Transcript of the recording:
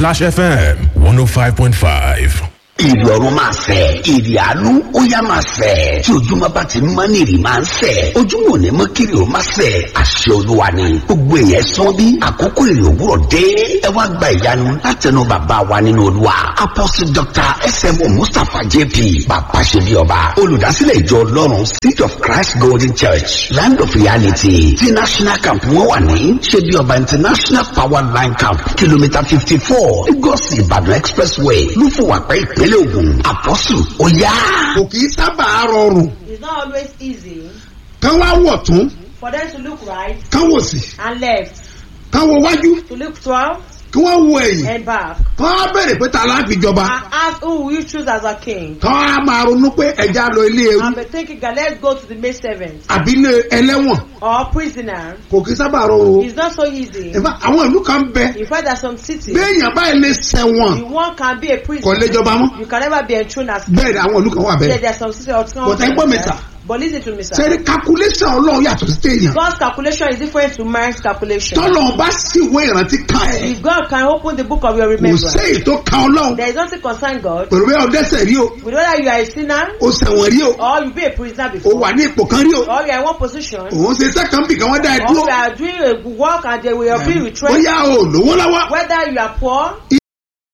Splash FM 105.5. ìrì ọ̀run máa fẹ̀ ìrì àánú ó yá máa fẹ̀ tí ojúmọ́ bá ti mọ́ ní ìrì máa ń fẹ̀ ojúmọ́ ò ní mọ́ kiri ó máa fẹ̀ àṣẹ olúwa ni gbogbo èèyàn sán bí àkókò ìrì òwúrọ̀ dé ẹ wá gba ìyanu látẹnu bàbá wa nínú olúwa apostle dr smo mustapha jp bàbá ṣe bí ọba olùdásílẹ̀ ìjọ ọlọ́run seed of christ golden church land of reality tí national camp wọn wà ní ṣe bí ọba international power line camp kìlómítà fifty four lagos ìbàdàn expressway lúfùwàpẹ́ ìpínlẹ̀ ògùn àpọ́sù ó yá. kò kì í sábà rọrùn It's not always easy kán wá wọ̀ tún for them to look right kán wò sí and left, kán wo wájú to look front kí wọ́n wo ẹ̀yìn and back, kán wá bẹ̀rẹ̀ pé ta láti jọba and ask who will you choose as a king. kán wá máa ronú pé ẹja lọ ilé ewu And be thinking, God, let's go to the maid servant àbí ilé ẹlẹ́wọ̀n or prisoner. kò kì í sábà rọrùn o. It's not so easy. Ìfà àwọn ìlú kan bẹ In fact, there's some cities, béèyàn báyìí lè sẹ̀wọ̀n the one can be a kò prisoner. lè jọba mọ́ You can never be enthroned as king. bẹ́ẹ̀ ni àwọn ìlú kan wà Yeah, bẹ́ẹ̀. there's some cities or some But ẹ gbọ́ mi sà. But listen to me, sir. sẹ́ni calculation ọlọ́run yàtọ̀ sí téèyàn God's calculation is different to man's calculation. tọ́lọ̀ bá sì wé ìrántí kan ẹ̀ If God can open the book of your kò remembrance, séyìí tó kan ọlọ́run there is nothing concern God. pẹ̀lú bẹ́ẹ̀ ọdẹ́sẹ̀ rí o With whether you are a sinner o sẹ̀wọ̀n rí o or you be a prisoner o before, wà ní ipò kan rí o or you are in one position, òun ṣe sẹ́kàn bì kan wọ́n dá ẹ or dúró you are doing a good work and they will be retrenched, bóyá o lówó lọ́wọ́ whether you are poor